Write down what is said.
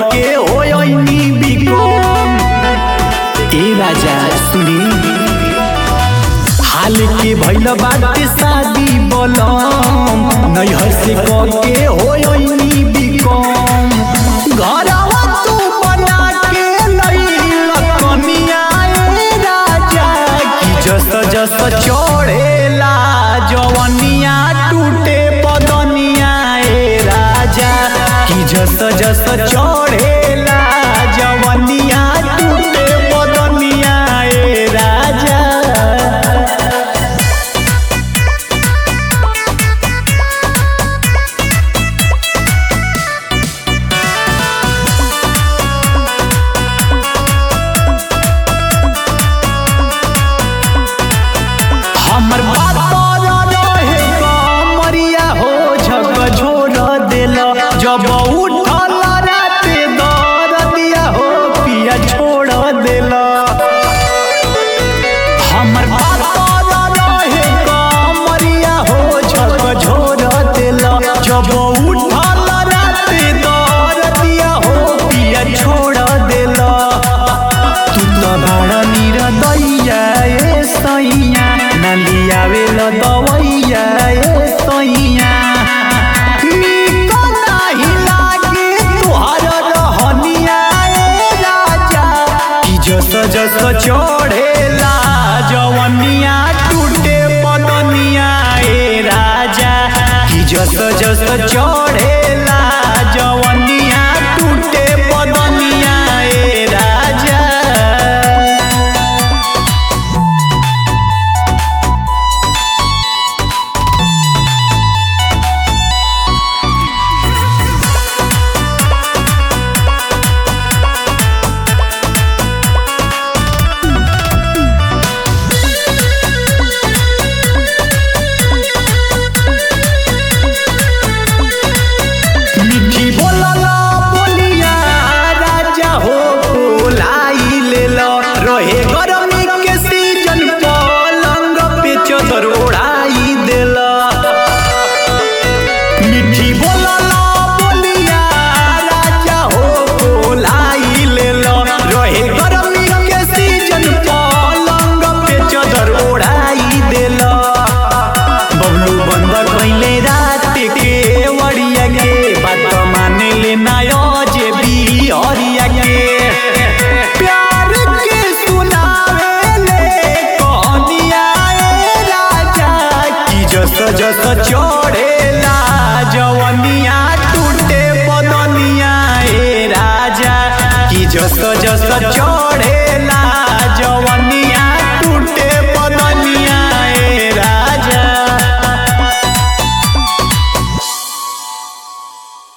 के होयनी become a राजा सुनी हाल के भइल बाटे शादी बोलम नैहर से के होयनी बिकम घरवा तू बना के लइल कनिया ए राजा की जस जस चढ़ेला जवनिया टूटे बदनिया ए राजा की जस जस चढ़ेला जवनिया टूटे बदनिया ए राजा हमर बात रहे कमरिया हो झक झोर देल जब उठल राते दर दिया हो पिया छोड़ देल हमर बात रहे कमरिया हो झक झोर देल जब उठल राते दर दिया हो पिया छोड़ देल तू त बड़ा निरदैया ए सैया नलियावे ल दवैया ए सैया निक नाही लागे तुहर रहनिया ए राजा कि जस जस चढ़ेला जवनिया टूटे पदनिया ए राजा कि जस जस चढ़ेला जवनिया टूटे पदनिया ए राजा मिठी बोलला बोलिया राजा हो बोलाई लेल रहे गरमी के सीजन पलंग पे चदर ओढ़ाई देल मिठी बोलला बोलिया राजा हो बोलाई लेल रहे गरमी के सीजन पलंग पे चदर ओढ़ाई देल बबलू बंद कैले रात के वड़िया के बात माने ले नायो जे भी हरिया के प्यार के सुनावे ले कहानिया ए राजा की जस जस चढ़ेला जवनिया टूटे बदनिया ए राजा की जस जस चढ़ेला जवनिया